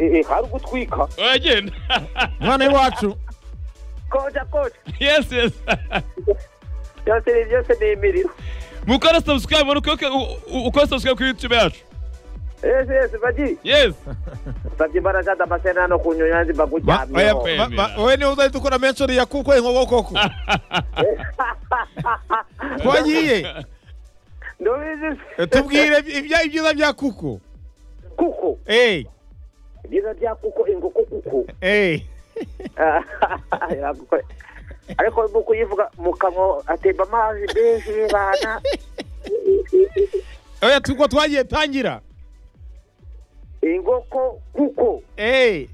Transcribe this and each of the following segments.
hari ugutwika uragenda none iwacu koja koja yesi yesi byose ni byose ni imiriro mukora sabusikarayibu ubona uko ukora sabusikarayibu kuri yutube yacu yesi yesi baji yesi usabye imbaraga z'amasena no ku nyonyanzi Ba- oya, baguryamyeho ba- ba- wowe niwe uzahita ukora menshi uriya kuko inkoko koko twagiye ntubizi se? tubwire ibya- ibyiza bya kuko kuko eyi byiza bya kuko inkoko kuko eyi Yagukore. ariko mu kuyivuga mu kanwa atemba amazi menshi y'ibana oya tuko twagiye tangira inkoko kuko eyi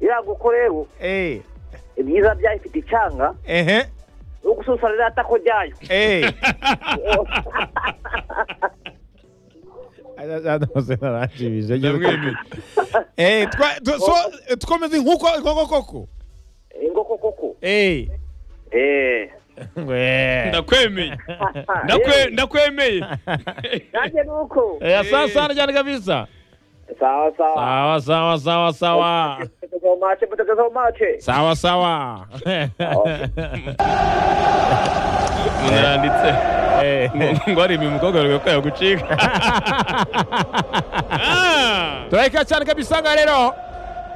irankoko rero eyi ibyiza byayo ifite icyanga ehe no gususa rirata ko ryayo eyi arashimije ndamwemeye eyi twa- tu- so- twomeze nk'uko inkoko koko inkoko koko eyi eee ndakwemeye Ndakwe- ndakwemeye nanjye ni uko ya saa sita cyane kabisa sawa sawa sawa sawa sawa sawa potato mace potato zo mace sawa sawa umuntu aranditse Eh. ngo arebe umukobwa wawe ko yagucika Ah! turahika cyane kabisa nga rero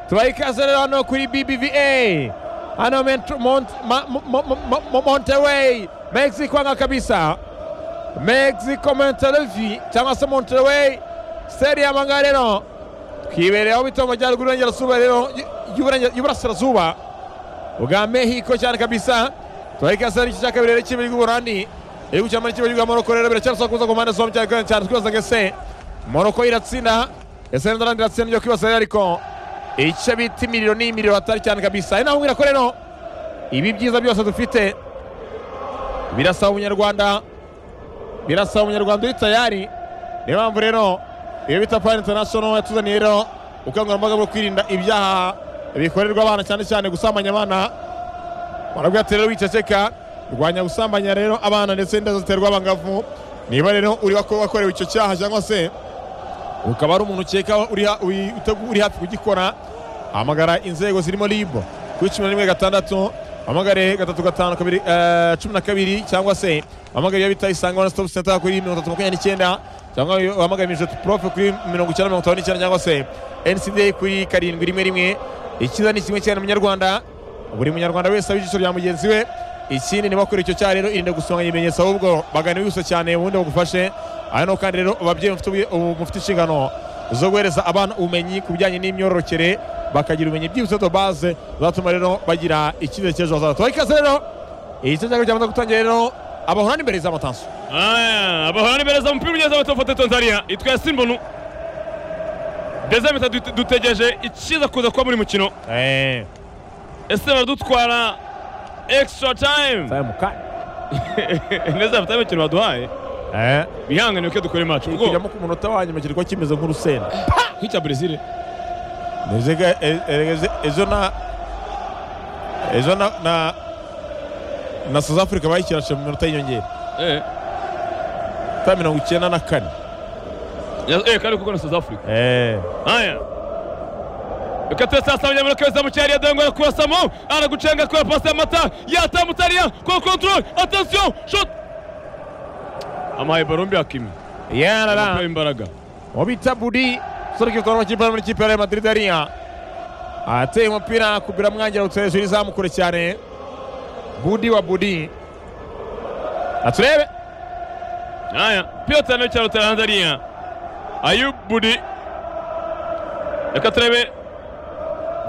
turahikaze rero hano kuri bbva hano Mont- Mont- Ma- Mo- Mo- Mo- Mo- monterey mexico nga kabisa mexico monterevi cyangwa se monterey seriyama nga rero twibereyeho bito mu majyaruguru y'uburengerazuba rero y'Uburenge- y'uburasirazuba bwa mexico cyane kabisa turahikaze n'igice cya kabiri rero cy'ibiri ry'uburandi igihugu cya Mali cy'ibiri Moroko rero biracyarasaba kuza ku mpande zombi cyane kandi cyane twibaza ngo ese Moroko iratsinda ese Netherland iratsinda ibyo kwibaza rero ariko icyo bita imiriro ni imiriro hatari cyane kabisa ari naho mbwira ko rero ibi byiza byose dufite birasaba umunyarwanda birasaba umunyarwanda uri tayari niyo mpamvu rero iyo bita pan international yatuzaniye rero ubukangurambaga bwo kwirinda ibyaha bikorerwa abana cyane cyane gusambanya abana barabwate rero wiceceka rwanya gusambanya rero abana ndetse n'inda ziterwa abangavu niba rero uri wako- wakorewe icyo cyaha cyangwa se ukaba ari umuntu ukeka uri ha- uri- utegu- uri hafi kugikora hamagara inzego zirimo rib kuri cumi na rimwe gatandatu hamagare gatatu gatanu kabiri eh, cumi na kabiri cyangwa se hamagare iyo bita isange one stop center kuri mirongo itatu makumyabiri n'icyenda cyangwa hamagare mijeto profe kuri mirongo icyenda mirongo itanu n'icyenda cyangwa se ncda kuri karindwi rimwe rimwe ikiza ni kimwe cyane munyarwanda buri munyarwanda wese aba ijisho rya mugenzi we ikindi niba wakora icyo cyaha rero irinde gusonganya ibimenyetso ahubwo bagane wihuse cyane ubundi bagufashe hano kandi rero ababyeyi mufite ubwi- ubu- mufite inshingano zo guhereza abana ubumenyi ku bijyanye n'imyororokere bakagira ubumenyi byibutse do base zatuma rero bagira icyizere cy'ejo hazaza tubahe ikaze rero igice cya kabiri cyamaze gutangira rero abahorana imbere z'amatanso Ah, abahorana imbere umupira ugeze aho batafote tanzania itwa yasimbonu deza mita dute- dutegereje ikiza kuza kuba muri mukino ese baradutwara extra time neza bafite imikino baduhaye bihangane ko dukora imacu ubwo kujyamo ku munota wa nyuma kirikwa kimeze nk'urusenda nk'icya brezil Niziga e- e- ezo na ezo na na na South Africa bayikirashe mu minota y'inyongera eh ta mirongo icyenda na kane Ya- eh kandi kuko na south africa Eh. haya reka tuwe sasa wanyamura kweza mu cyari yadongo arakurasamo aragucenga kora pasi y'amata yatamutariya kwa kontrol atensiyo shot amaye barombi akimi yarara Amukuye imbaraga mu bita budi sore kitwa amakipe ari muri kipe ya Real Madrid ariya ateye umupira kubira mwangira utse hejuru izamu kure cyane budi wa budi aturebe haya piyota nayo cyaro taranze ariya ayubudi reka turebe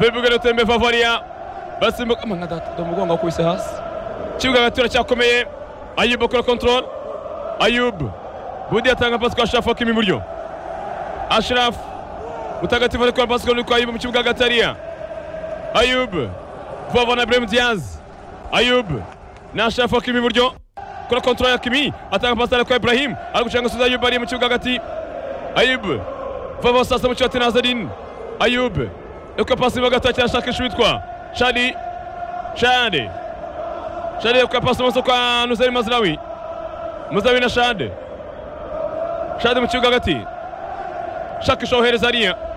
bebugere utembe favariya basimbuka amanga data umugongo wakubise hasi kibuga hagati uracyakomeye ayubu akora kontrol ayubu budi atanga pasi kwa sharafu akima iburyo asharafu mutagatifu ari gukora pasi kwa kwa ayubu mu kibuga hagati hariya ayubu vuba vuba na buremu diyazi ayubu na asharafu akima iburyo kora kontrol ya kimi atanga pasi ari kwa ibrahim ari gucanga asubiza ayubu ari mu kibuga hagati ayubu vuba vuba sasa mu kibuga ati nazarin ayubu reka pasi mu gatoki arashakisha uwitwa shari shari shari reka pasi mu kwa nuzeri mazirawi muzawi na shade shade mu kibuga hagati shakisha wohereza ariya